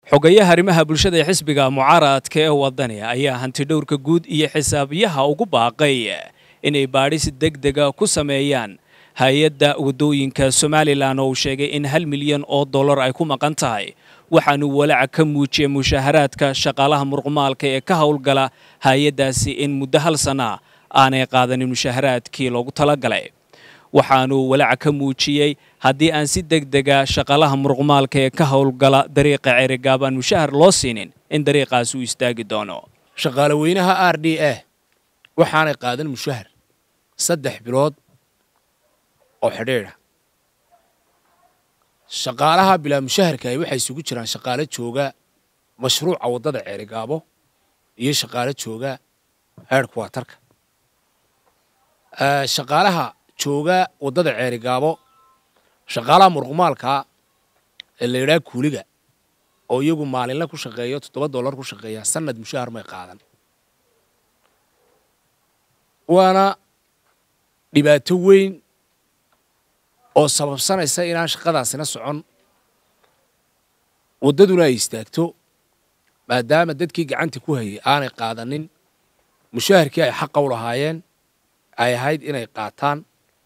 xogayaha arrimaha bulshada ee xisbiga mucaaradka ee wadani ayaa hantidhowrka guud iyo xisaabiyaha ugu baaqay inay baadhis deg dega ku sameeyaan hay-adda waddooyinka somalilan oo uu sheegay in hal milyan oo dollar ay ku maqan tahay waxaanu walaaca ka muujiyey mushaharaadka shaqaalaha murqumaalka ee ka howlgala hay-addaasi in muddo hal sana aanay qaadanin mushaharaadkii loogu talagalay waxaanuu walaaca ka muujiyey haddii aan si deg dega shaqaalaha murqumaalka ee ka howlgala dariiqa ceerigaab aan mushahar loo siinin in dariiqaas uu istaagi doono shaqaale weynaha r d a waxaanay qaadan mushahar saddex bilood oo xidhiidha shaqaalaha bilaa mushaharkahi waxay isugu jiraan shaqaale jooga mashruuca waddada ceerigaabo iyo shaqaale jooga heerhkuwatarka shaqaalaha jooga waddada ceerigaabo shaqaalaha murqumaalkaa ee la yidhaha kuuliga oo iyagu maalinle ku shaqeeyo toddoba dollar ku shaqeeya sanad mushahar may qaadan waana dhibaato weyn oo sababsanaysa inaan shaqadaasina socon waddaduna ay istaagto maadaama dadkii gacanta ku hayay aanay qaadanin mushaharkii ay xaqa u lahaayeen ay ahayd inay qaataan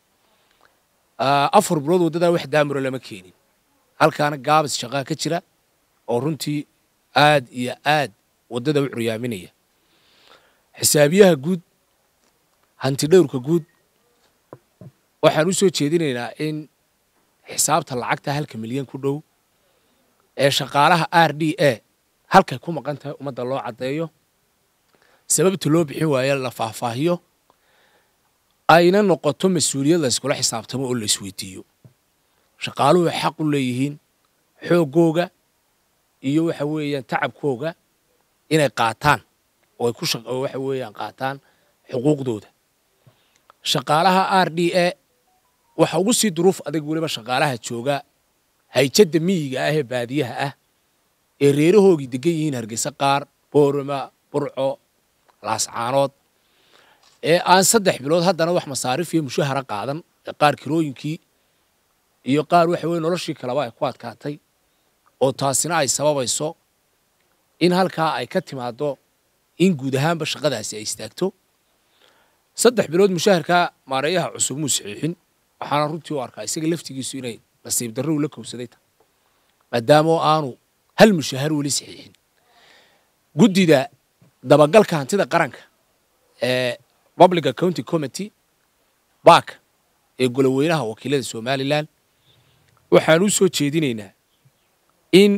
afar bilood waddadaa wax daamuro lama keenin halkaana gaabis shaqaa ka jira oo runtii aad iyo aad waddada u curyaaminaya xisaabiyaha guud hantidhowrka guud waxaan u soo jeedinaynaa in xisaabta lacagta halka milyan ku dhow ee shaqaalaha r d a halkay ku maqan tahay ummadda loo caddeeyo sababta loo bixin waayo la faahfaahiyo ayna noqoto mas-uuliyad la yskula xisaabtamo oo la isweydiiyo shaqaaluhu xaq u leeyihiin xooggooga iyo waxa weeyaan tacabkooga inay qaataan oo ay ku waxa weeyaan qaataan xuquuqdooda shaqaalaha r d a waxa ugu sii duruuf adag weliba shaqaalaha jooga hayjadda miyiga ah ee baadiyaha ah ee reerahoogii degan yihiin hargeysa qaar boorama burco laascaanood ee aan saddex bilood haddana wax masaarif iyo mushahara qaadan qaar kirooyinkii iyo qaar waxa weye noloshii kaleba ay ku adkaatay oo taasina ay sababayso in halkaa ay ka timaaddo in guud ahaanba shaqadaasi ay istaagto saddex bilood mushaharkaa maareeyaha cusub muu saxiixin waxaana runtii u arkaa isaga laftigiisu inay nasiib darro ula kowsaday tahay maadaama aanu hal mushahar weli saxiixin guddida dabagalka hantida qaranka ee public accounting committee baak ee goloweynaha wakiilada somalilan waxaan u soo jeedinaynaa in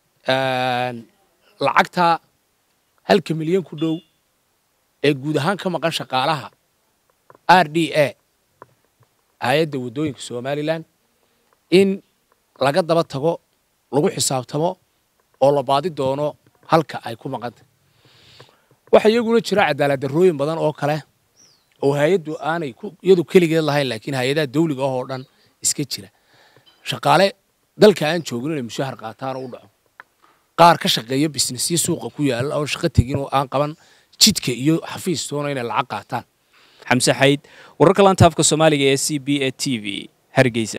lacagtaa halka milyan ku dhow ee guud ahaan ka maqan shaqaalaha r d a hay-adda waddooyinka somalilan in laga daba tago lagu xisaabtamo oo la baadi doono halka ay ku maqantay waxaa iyaguna jira cadaalad darrooyin badan oo kale oo hay-addu aanay iyadu keligeed lahayn laakiin hay-adaha dawliga ah oo dhan iska jira shaqaale dalka aan joogin inay mushahar qaataan oo u dhaco qaar ka shaqeeya bisnesyo suuqa ku yaalla oo shaqo tegin oo aan qaban jidka iyo xafiistoona inay lacag qaataan xamse xayd wararka laanta afka soomaaliga ee c b e t v hargeysa